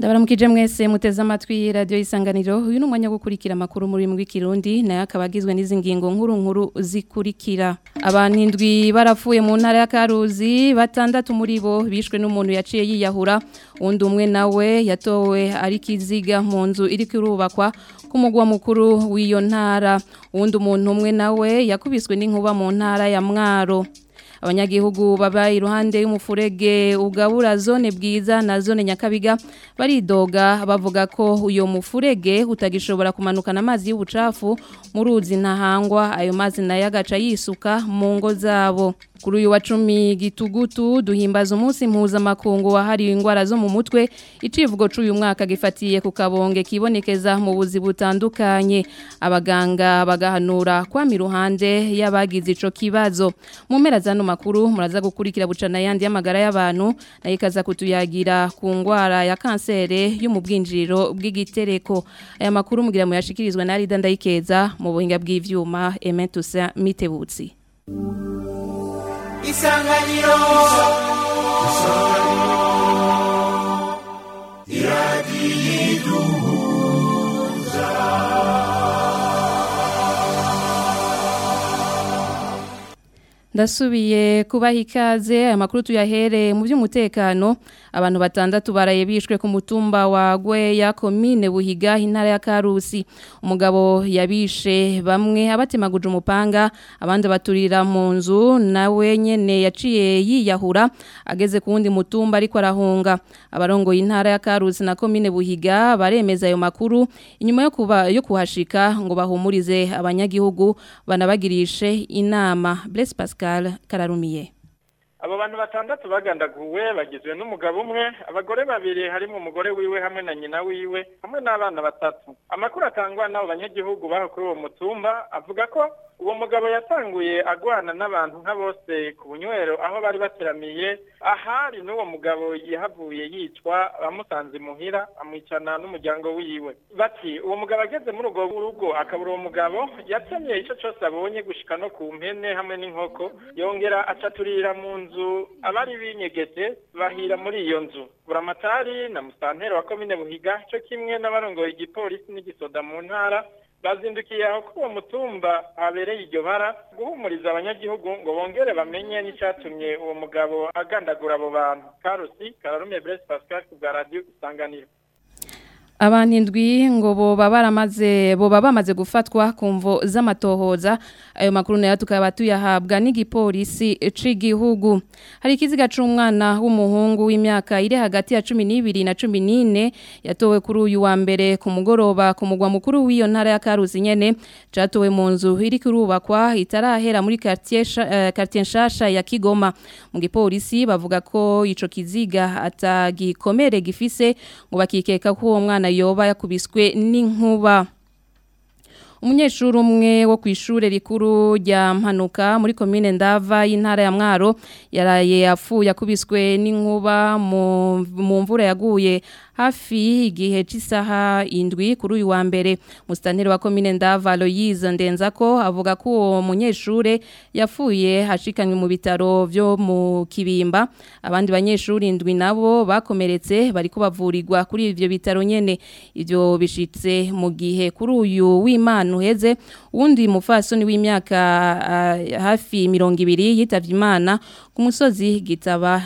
ndabaramukije mwese muteze amatwi radio isanganiro uyu numwanya gukurikira makuru muri mwi kirundi naye akabagizwe n'izi ngingo nkuru nkuru zikurikira abantu indwi barapfuye mu ntara ya Karuzi batandatu muri bo bishwe n'umuntu yaciye yiyahura undi umwe nawe yatowe ari kiziga mu nzu iri kurubakwa ku mugwa mukuru w'iyo ntara uwundi umuntu umwe nawe yakubiswe n'inkuba mu ntara ya Mwaro abanyagihugu baba iruhande y'umufurege ugabura zone bwiza na zone nyakabiga baridoga bavuga ko uyo mufurege utagishobora kumanukana amazi y'ubucafu mu ruzi ntahangwa ayo mazi nayo agaca yisuka mu ngo zabo kuri uyu wa cumi gitugutu duhimbaza umunsi mpuzamakungu wahariwe indwara zo mu mutwe icivugo c'uyu mwaka gifatiye ku kabonge kibonekeza mu buzi butandukanye abaganga bagahanura kwama iruhande y'abagize ico kibazo mu mpera zano makuru muraza gukurikira bucana yandi y'amagara y'abantu nayo ikaza kutuyagira ku ngwara ya kansere yo mu bwinjiriro bw'igitereko aya makuru mugira muyashikirizwa na Rida Ndayikeza mu buhinga bw'ivyuma Emetusa Mitebutsi isanganiro iradiyiduhuza ndasubiye kubaha ikaze aya makuru tuyahere mu by'umutekano abantu batandatu baraye bishwe ku mutumba wa Gweya komine Buhiga intara ya Karusi umugabo yabishe bamwe abatemaguje umupanga abandi baturira mu nzu nawe nyene yaciye yiyahura ageze ku wundi mutumba ariko arahunga abarongo y'intara ya Karusi na komine Buhiga baremeza ayo makuru inyuma yo kuba yo kuhashika ngo bahumurize abanyagihugu banabagirishe inama Blaise Pascal Kararumiye abo bantu batandatu bagandaguwe bagizwe n'umugabo umwe abagore babiri harimo umugore wiwe hamwe na nyina wiwe hamwe n'abana batatu amakuru atangwa n'abo banyagihugu baho kuri uwo mutumba avuga ko uwo mugabo yatanguye agwana n'abantu nka bose ku bunywero aho bari bateramiye ahari n'uwo mugabo yahavuye yicwa bamusanze imuhira amwicana n'umuryango wiwe bati uwo mugabo ageze muri urwo rugo akabura uwo mugabo yatemye icyo cyose abonye gushika no ku mpene hamwe n'inkoko yongera acaturira mu nzu abari binyegete bahira muri iyo nzu buramatari na musantero wa komine buhiga cyo kimwe n'abarongoye igipolisi n'igisoda mu ntara bazindukiye aho kuri uwo mutumba habereye iryo bara guhumuriza abanyagihugu ngo bongere bamenye n'icyatumye uwo mugabo agandagura abo bantu karusi kararume brese pascal ku bwa radiyo isanganiro abantu indwi ngo boba baramaze boba bamaze gufatwa ku mvo z'amatohoza ayo makuru nayo tukaba tuyahabwa n'igipolisi c'igihugu hari ikiziga c'umwana w'umuhungu w'imyaka iri hagati ya 12 na 14 yatowe kuri uyu wa mbere ku mugoroba ku mugwa mukuru w'iyo ntara ya Karuzi nyene catowe mu nzu iri kurubakwa itarahera muri quartier uh, quartier nshasha ya Kigoma mu gipolisi bavuga ko ico kiziga atagikomere gifise ngo bakikeka ko uwo mwana yoba yakubiswe n'inkuba umunyeshuri umwe wo ku ishure rikuru rya mpanuka muri komine ndava y'intara ya mwaro yaraye apfuye akubiswe n'inkuba mu mvura yaguye hafi igihe cy'isaha indwi kuri uyu wa mbere musitanteri wa komine ndava Aloyize Ndenzako avuga ko uwo munyeshure yapfuye hashikanywe mu bitaro byo mu kibimba abandi banyeshuri indwi nabo bakomeretse bariko bavurirwa kuri ivyo bitaro nyene ivyo bishitse mu gihe kuri uyu w'Imana uheze uwundi mufasoni w'imyaka uh, hafi mirongo ibiri yitavye Imana ku musozi gitaba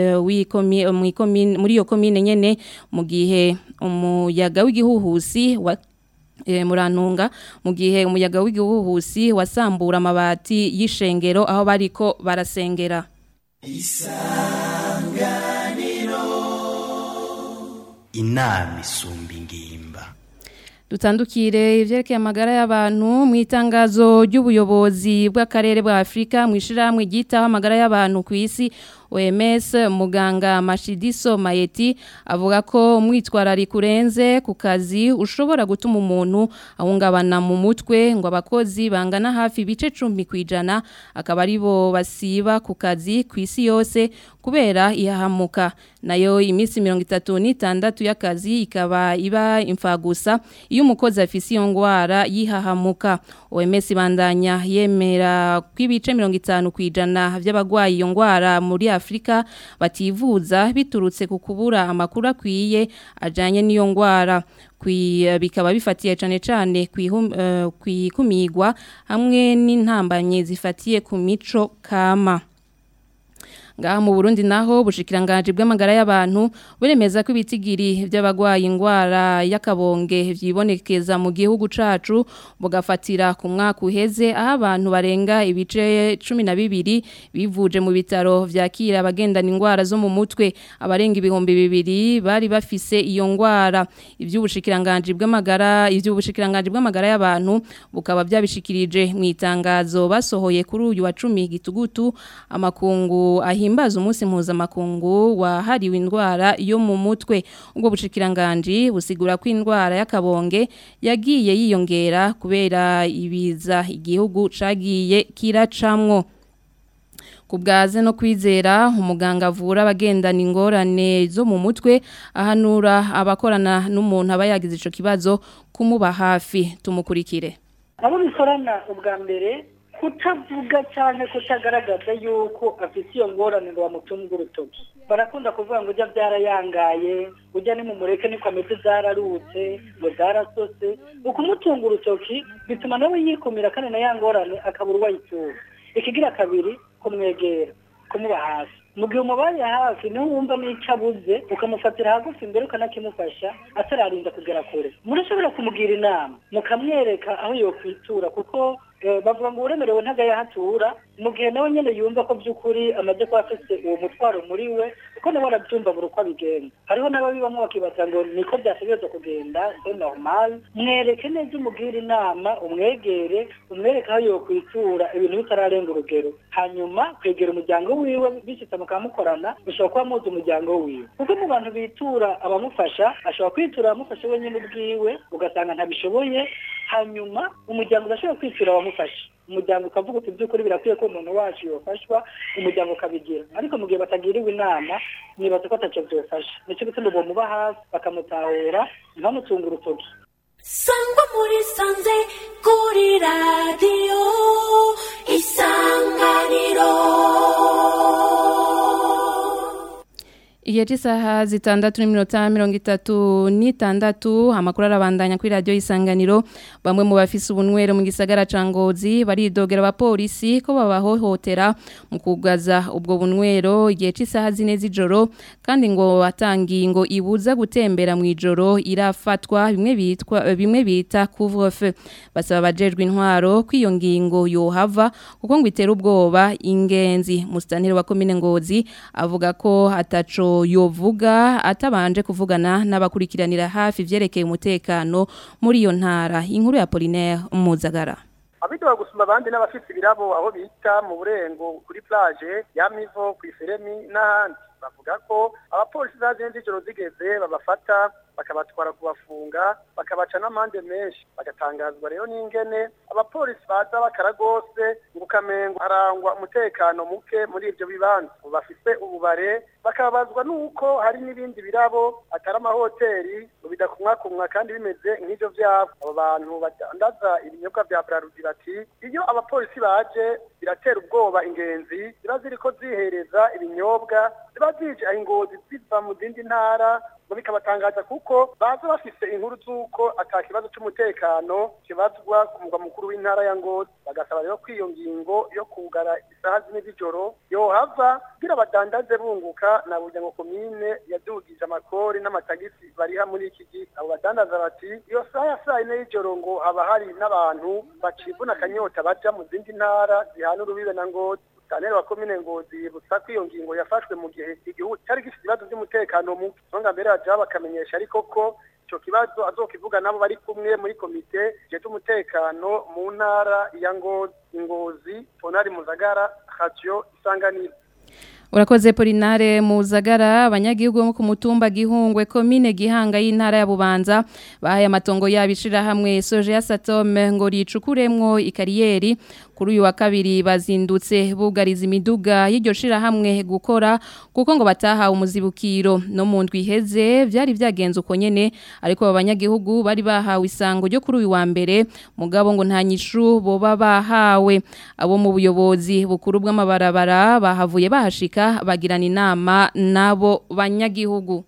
muri iyo komine nyene mu gihe umuyaga w'igihuhusi wa e, murantunga mu gihe umuyaga w'igihuhusi wasambura amabati y'ishengero aho bariko barasengera isanganiro inama isumba ingimba dutandukire ivyerekeye amagara y'abantu mu itangazo ry'ubuyobozi bw'akarere bwa Afrika mu ishiramwe ryitaho amagara y'abantu ku isi OMS muganga Mashidiso Mayeti avuga ko umwitwarari kurenze ku kazi ushobora gutuma umuntu ahungabana mu mutwe ngo abakozi bangana hafi bice 10 kwijana akaba aribo basiba ku kazi ku isi yose kubera ihahamuka nayo iminsi 36 y'akazi ikaba iba imfagusa iyo umukozi afise iyo ngwara yihahamuka OMS bandanya yemera kwibice 50 kwijana by'abagwayi iyo ngwara muri Afrika bativuza biturutse ku kubura amakuru akwiye ajanye n'iyo ngwara bikaba bifatiye cyane cyane kwikumigwa hamwe n'intambanye zifatiye ku mico kama ngaha mu Burundi naho bushikiranganje bw'amagara y'abantu buremeza ko ibitigiri by'abagwaye ingwara y'akabonge vyibonekeza mu gihugu cacu bugafatira ku mwaka uheze aho abantu barenga ibice 12 bivuje mu bitaro vyakira abagendana ingwara zo mu mutwe abarenga ibihumbi bibiri bari bafise iyo ngwara ivy'ubushikiranganje bw'amagara ivy'ubushikiranganje bw'amagara y'abantu bukaba byabishikirije mu itangazo basohoye kuri uyu wa 10 gitugutu amakungu ahi himbaza umunsi mpuzamakungu wahariwe indwara yo mu mutwe ubwo bushikiranganje busigura ko indwara y'akabonge yagiye yiyongera kubera ibiza igihugu cagiye kiracamwo kubwaze no kwizera umuganga avura abagendana ingorane zo mu mutwe ahanura abakorana n'umuntu aba yagize ico kibazo kumuba hafi tumukurikire abo bikorana ubwa mbere kutavuga cyane kutagaragaza yuko afite iyo ngorane ngo bamutunge urutoki barakunda kuvuga ngo ujya byarayangaye ujya ni mu mureke niko ameze zararutse ngo zarasose ukumutunga urutoki bituma nawe yikumira kandi na ya ngorane akabura uwo ayitura ikigira kabiri kumwegera kumuba hafi mu gihe umubaye hafi niho wumva n'icyo abuze ukamufatira hagufi imbere ukanakimufasha atararinda kugera kure murashobora kumugira inama mukamwereka aho yokwitura kuko bavuga ngo uremerewe ntagayahatura mu gihe nawe nyine yumva ko by'ukuri amaze kuba afite uwo mutwaro muri we kuko nawe arabyumva buri uko abigenza hariho n'ababibamo bakibaza ngo niko byategereza kugenda se normal mwereke neza umubwire inama umwegere umwereke aho yokwitura ibintu bitararenga urugero hanyuma kwegera umuryango wiwe bishyitse mukamukorana bishobora kuba muzi umuryango wiwe kuko mu bantu bitura abamufasha ashobora kwitura abamufasha wenyine ubwiwe ugasanga ntabishoboye hanyuma umuryango udashobora kwitura abamufasha umuryango ukavuga uti by'ukuri birakwiye ko umuntu wacu yofashwa umuryango ukabigira ariko mu gihe batagiriwe inama nibaza ko atacyo byofasha nicyo gituma bamuba hasi bakamutahura ntibamutunge urutoki sangwa muri sanze kuri radiyo isanganiro Igihe cy'isaha zitandatu n'iminota mirongo itatu n'itandatu amakuru arabandanya kuri radiyo y'isanganiro bamwe mu bafise ubunywero mu gisagara ca Ngozi baridogera abapolisi ko babahohotera mu kugaza ubwo bunywero igihe cy'isaha zine z'ijoro kandi ngo batangiye ngo ibuza gutembera mu ijoro irafatwa bimwe bitwa bimwe bita couvre-feu basaba abajejwe intwaro ko iyo ngingo yohava kuko ngo itera ubwoba ingenzi mustanire wa komine Ngozi avuga ko ataco yovuga atabanje kuvugana n'abakurikiranira hafi vyerekeye umutekano muri iyo ntara inkuru ya Polinaire Muzagara abidoga gusuma abandi n'abafite ibirabo aho bita mu burengo kuri plage ya Mivo ku Iferemi n'ahandi bavuga ko abapolisi zagenze ijoro zigeze babafata bakabatwara kubafunga bakabaca n'amande menshi bagatangazwa rero n'ingene abapolisi baza bakara rwose ngo ukamengo harangwa umutekano muke muri ibyo bibanza ngo bafise ububare bakababazwa n'uko hari n'ibindi birabo atari amahoteli ngo bidakumwakumwa kandi bimeze nk'ibyo byabo abo bantu badandaza ibinyobwa bya brarudi bati iyo abapolisi baje biratera ubwoba ingenzi ziba ziriko zihereza ibinyobwa ziba zije aho ingozi ziva mu zindi ntara ngo bikabatangaza kuko baza bafise inkuru z'uko ata kibazo cy'umutekano kibazwa ku mugwa mukuru w'intara ya Ngozi bagasaba rero ko iyo ngingo yo kugara isaha zine z'ijoro yohava kugira badandaze bunguka na burya ngo komine yadugije amakori n'amatagisi bariha muri iki gihe abo badandaza bati iyo saha ya saa yine y'ijoro ngo haba hari n'abantu bacibuna akanyota baja mu zindi ntara zihana urubibe na Ngozi Daniel wa komine ngozi yibutsa ko iyo ngingo yafashwe mu gihe igihugu cyari gifite ibibazo by'umutekano muke songa mbere baje bakamenyesha ariko ko ico kibazo azokivuga nabo bari kumwe muri komite je umutekano mu ntara ya ngozi ngozi tonari muzagara radio isanganiro Urakoze Polinare Muzagara abanyagihugu bo ku mutumba gihungwe komine gihanga y'intara ya Bubanza bahaye amatongo yabishira hamwe soje ya Satome ngo ricukuremwo ikariyeri kuri uyu wa kabiri bazindutse bugariza imiduga y'iryo shirahamwe gukora kuko ngo batahawe umuzibukiro no mu ndwi iheze byari byagenze uko nyene ariko aba banyagihugu bari bahawe isango ryo kuri uyu wa mbere mugabo ngo nta nyishu boba bahawe abo mu buyobozi bukuru bw'amabarabara bahavuye bahashika bagirana inama nabo banyagihugu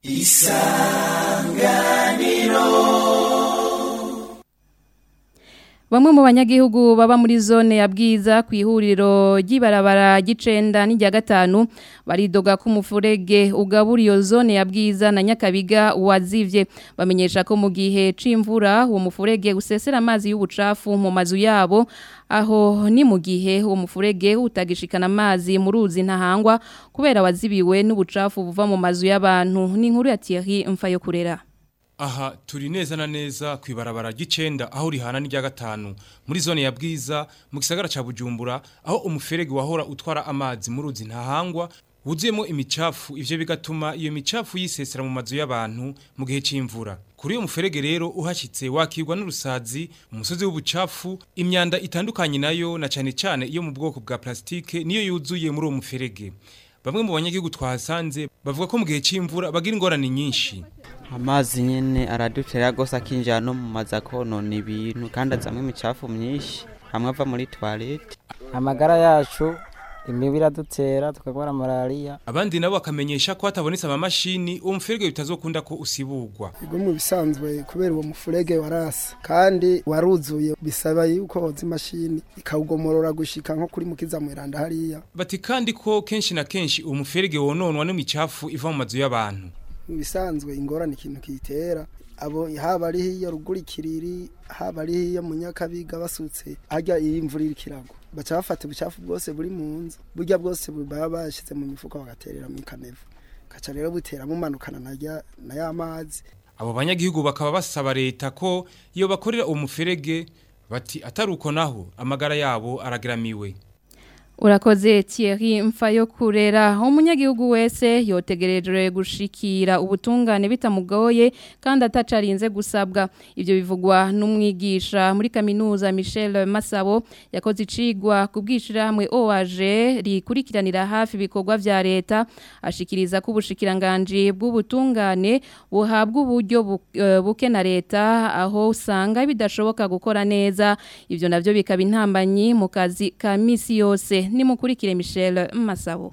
Bamwe mu banyagihugu baba muri zone ya bwiza ku ihuriro ry'ibarabara gicenda n'irya gatanu baridoga ko umufurege ugabura iyo zone ya bwiza na nyakabiga wazivye bamenyesha ko mu gihe c'imvura uwo mufurege usesera amazi y'ubucafu mu mazu yabo aho ni mu gihe uwo mufurege utagishikana amazi mu ruzi ntahangwa kubera wazibiwe n'ubucafu buva mu mazu y'abantu ni inkuru ya Thierry Mfayo kurera Aha turi neza na neza ku ibarabara ry'icenda aho rihana n'irya gatanu muri zone ya bwiza mu gisagara ca Bujumbura aho umuferege wahora utwara amazi mu ruzi ntahangwa wuzuyemo imicafu ivyo bigatuma iyo micafu yisesera mu mazu y'abantu mu gihe c'imvura kuri uyo muferege rero uhashitse wakirwa n'urusazi umusozi w'ubucafu imyanda itandukanye nayo na cane cane iyo mu bwoko bwa plastike niyo yuzuye muri uwo muferege bamwe mu banyagihugu twahasanze bavuga ko mu gihe c'imvura bagira ingorane nyinshi amazi nyene aradutera gose akinjira no mu mazi akonona ibintu kandi azamwo imicafu myinshi hamwe ava muri toilette amagara yacu imibu iradutera tukagwara malariya abandi nabo bakamenyesha ko hatabonetse amamashini uwo muferege bitazokunda ko usiburwa Ego mu bisanzwe kubera uwo mufurege warasa kandi waruzuye bisaba yuko hoza imashini ikawugomorora gushika nko kuri mukiza mwiranda hariya bati kandi ko kenshi na kenshi uwo muferege wononwa n'imicafu iva mu mazu y'abantu mu bisanzwe ingorane ikintu kitera abo haba ari hiyo ruguru ikiriri haba ari hiyo mu nyakabiga basutse harya iyi imvura iriko iragwa baca bafata ubucafu bwose buri mu nzu burya bwose baba bashize mu mifuka bagaterera mu kanevu gaca rero butera mumanukana narya na ya mazi abo banyagihugu bakaba basaba leta ko iyo bakorera uwo muferege bati atari uko naho amagara yabo arageramiwe Urakoze Thierry Mfayo kurera umunyagihugu wese yotegerejwe gushikira ubutungane bitamugoye kandi atacarinze gusabwa ivyo bivugwa n'umwigisha muri kaminuza Michel Masabo yakoze icigwa kubwishiramwe OAG rikurikiranira hafi bikorwa vya leta ashikiriza ko ubushikiranganje bw'ubutungane buhabwa uburyo bu- eh, buke na leta aho usanga bidashoboka gukora neza ivyo navyo bikaba intambanyi mu kazi ka misi yose nimukurikire Michel Masabo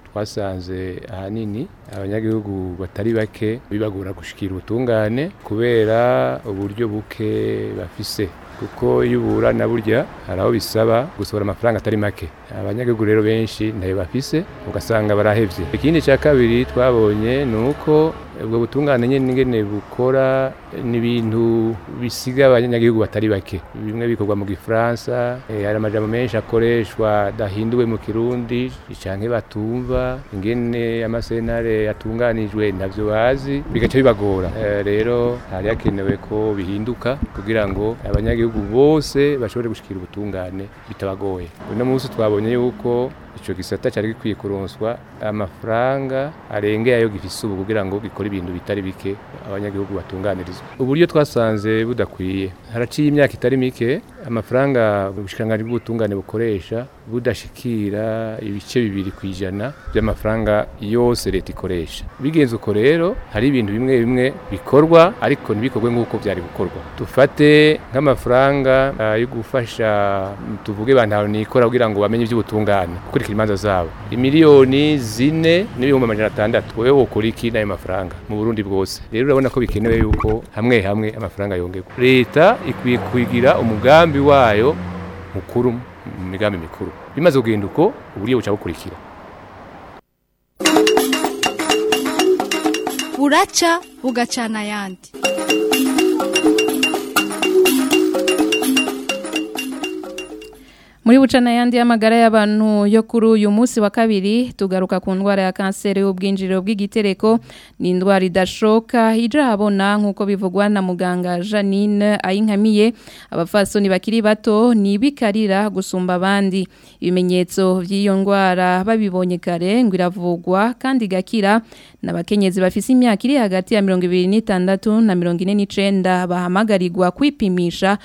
twasanze ahanini abanyagihugu batari bake bibagora gushikira ubutungane kubera uburyo buke bafise kuko iyo uburana burya hari aho bisaba gusohora amafaranga atari make abanyagihugu rero benshi ntayo bafise ugasanga barahevye ikindi cya kabiri twabonye ni uko ubwo butungane nyine ingene bukora n'ibintu bisiga abanyagihugu batari bake bimwe bikorwa mu gifaransa eh, hari amajambo menshi akoreshwa dahinduwe mu kirundi canke batumva ingene amasenare yatunganijwe ntavyo bazi bigaca bibagora Eh, rero hari hakenewe ko bihinduka kugira ngo abanyagihugu bose bashobore gushikira ubutungane bitabagoye uno munsi twabonye yuko ico gisata cari gikwiye kuronswa amafaranga arengeye ayo gifise ubu kugira ngo gikore ibintu bitari bike abanyagihugu batunganirizwa uburyo twasanze budakwiye haraciye imyaka itari mike amafaranga ubushikiranganji bw'ubutungane bukoresha budashikira ibice bibiri ku ijana by'amafaranga yose leta ikoresha bigenze uko rero hari ibintu bimwe bimwe bikorwa ariko ntibikorwe nk'uko byari gukorwa dufate nk'amafaranga ah, yo gufasha tuvuge bantu nikora kugira ngo bamenye iby'ubutungane gukurikira imanza zabo imiliyoni zine n'ibihumbi amajana atandatu wowe wokora iki n'ayo mafaranga mu burundi bwose rero urabona ko bikenewe yuko hamwe hamwe amafaranga yongerwa leta ikwiye kugira umugambi wayo mukuru mu migambi mikuru bimaze kugenda uko uburyo buca bukurikira buraca bugacana ayandi Muri bucana yandi y'amagara y'abantu yo kuri uyu munsi wa kabiri tugaruka ku ndwara ya kanseri y'ubwinjiriro bw'igitereko ni indwara idashoka ija habona nk'uko bivugwa na muganga Janine ayinkamiye abafasoni bakiri bato ni bikarira gusumba abandi ibimenyetso by'iyo ndwara babibonye kare ngo iravugwa kandi igakira n'abakenyezi bafise imyaka iri hagati ya mirongo ibiri n'itandatu na mirongo ine n'icenda bahamagarirwa kwipimisha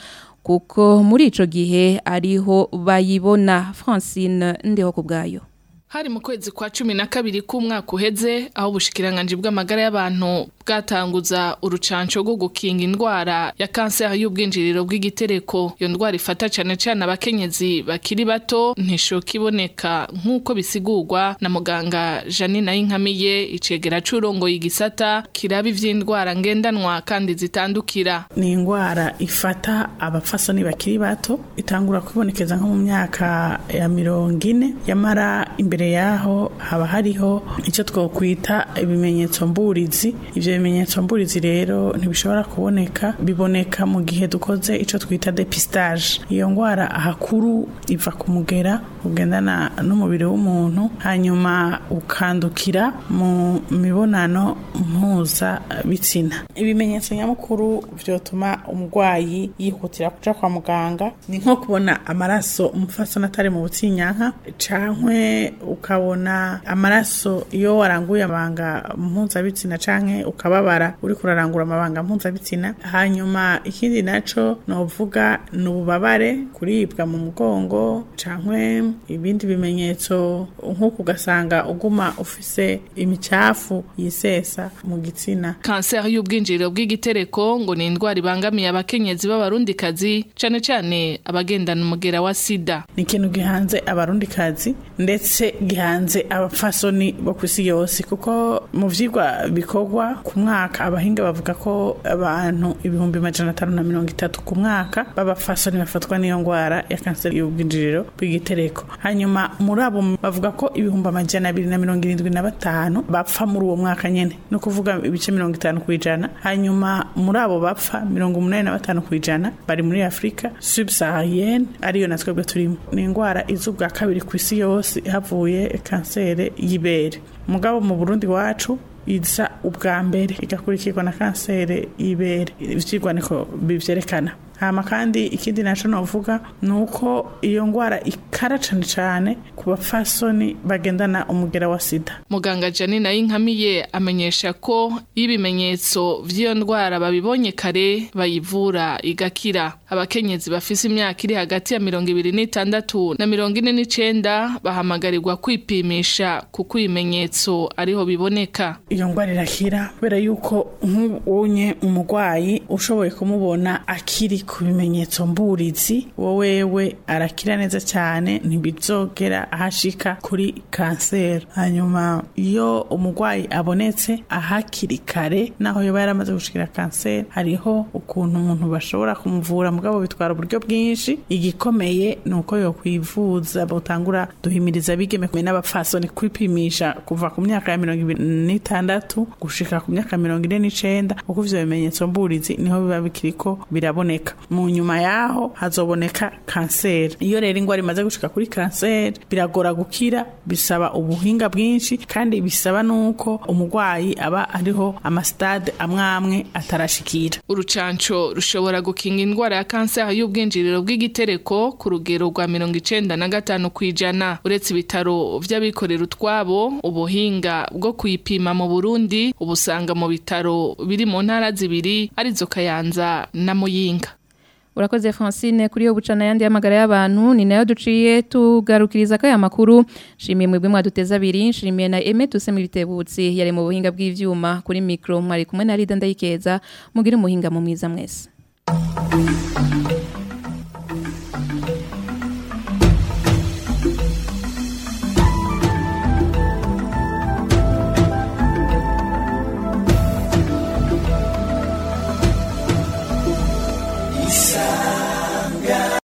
kuko muri ico gihe ariho bayibona Francine ndiho kubgayo Hari mu kwezi kwa cumi na kabiri k'umwaka uheze aho ubushikiranganje bw'amagara y'abantu bwatanguza urucanco rwo gukinga indwara ya kanseri y'ubwinjiriro bw'igitereko iyo ndwara ifata cane cane abakenyezi bakiri bato ntishoka iboneka nk'uko bisigurwa na muganga Janine Ayinkamiye icegera c'urongoye igisata kiraba ivy'indwara ngendanwa kandi zitandukira ni indwara ifata abapfasoni bakiri bato itangura kwibonekeza nko mu myaka ya mirongo ine yamara imbere yaho haba hariho icyo twokwita ibimenyetso mburizi ivyo bimenyetso mburizi rero ntibishobora kuboneka biboneka mu gihe dukoze icyo twita depistage iyo ndwara ahakuru iva ku mugera ugendana n'umubiri w'umuntu hanyuma ukandukira mu mibonano mpuza bitsina ibimenyetso nyamukuru vyotuma umurwayi yihutira kuja kwa muganga ni nko kubona amaraso umufasoni atari mu butsinyanka cankwe ukabona amaraso iyo waranguye amabanga mpuzabitsina canke ukababara uri kurarangura amabanga mpuzabitsina hanyuma ikindi naco novuga ni ububabare kuribwa mu mugongo cankwe ibindi bimenyetso nk'uko ugasanga uguma ufise imicafu yisesa mu gitsina kanseri y'ubwinjiriro bw'igitereko ngo ni indwara ibangamiye abakenyezi b'abarundikazi cane cane abagendana umugera wa sida ni ikintu gihanze abarundikazi ndetse gihanze abapfasoni bo ku isi yose kuko mu vyigwa bikorwa ku mwaka abahinga bavuga ko abantu ibihumbi majana atanu na mirongo itatu ku mwaka b'abapfasoni bafatwa n'iyo ndwara ya kanseri y'ubwinjiriro bw'igitereko hanyuma muri abo bavuga ko ibihumbi amajana abiri na mirongo irindwi na batanu bapfa muri uwo mwaka nyene no kuvuga ibice mirongo itanu ku ijana hanyuma muri abo bapfa mirongo umunani na batanu ku ijana bari muri afurika subsaharienne ariyo na twebwe turimo ni indwara iza ubwa kabiri ku isi yose havuye kanseri y'ibere mugabo mu burundi wacu iza ubwa mbere igakurikirwa na kanseri y'ibere ivyigwa niko bivyerekana hama kandi ikindi naco novuga nuko iyo ngwara ikara cane cane ku bapfasoni bagendana umugera wa sida muganga Janine Ayinkamiye amenyesha ko ibimenyetso vy'iyo ndwara babibonye kare bayivura igakira abakenyezi bafise imyaka iri hagati ya mirongo ibiri n'itandatu na mirongo ine n'icenda bahamagarirwa kwipimisha kuko ibimenyetso ariho biboneka iyo ngwara irakira kubera yuko nk'ubunye umurwayi ushoboye kumubona akiri ku bimenyetso mburizi wowewe arakira neza cyane ntibizogera ahashika kuri kanseri hanyuma iyo umurwayi abonetse ahakiri kare naho yoba yaramaze gushikira kanseri hariho ukuntu umuntu bashobora kumuvura mugabo bitwara uburyo bwinshi igikomeye ni uko yokwivuza butangura duhimiriza abigeme n'abapfasoni kwipimisha kuva ku myaka ya mirongo ibiri n'itandatu gushika ku myaka mirongo ine n'icenda kuko ivyo bimenyetso mburizi niho biba bikiriko biraboneka mu nyuma yaho hazoboneka kanseri iyo rero ingwara imaze gushika kuri kanseri biragora gukira bisaba ubuhinga bwinshi kandi bisaba nuko umurwayi aba ariho amasitade amwamwe atarashikira urucanco rushobora gukinga indwara ya kanseri y'ubwinjiriro bw'igitereko ku rugero rwa mirongo icenda na gatanu kw'ijana uretse ibitaro vy'abikorera utwabo ubuhinga bwo kuyipima mu burundi ubusanga mu bitaro biri mu ntara zibiri arizo kayanza na muyinga Urakoze Francine kuri yo bucana yandi y'amagara y'abantu ni nayo duciye tugarukiriza ko aya makuru shimiye mwebwe mwaduteza abiri shimiye na Aime Tuseme bitebutsi yari mu buhinga bw'ivyuma kuri micro mwari kumwe na Rida ndayikeza mugire umuhinga mu mwiza mwese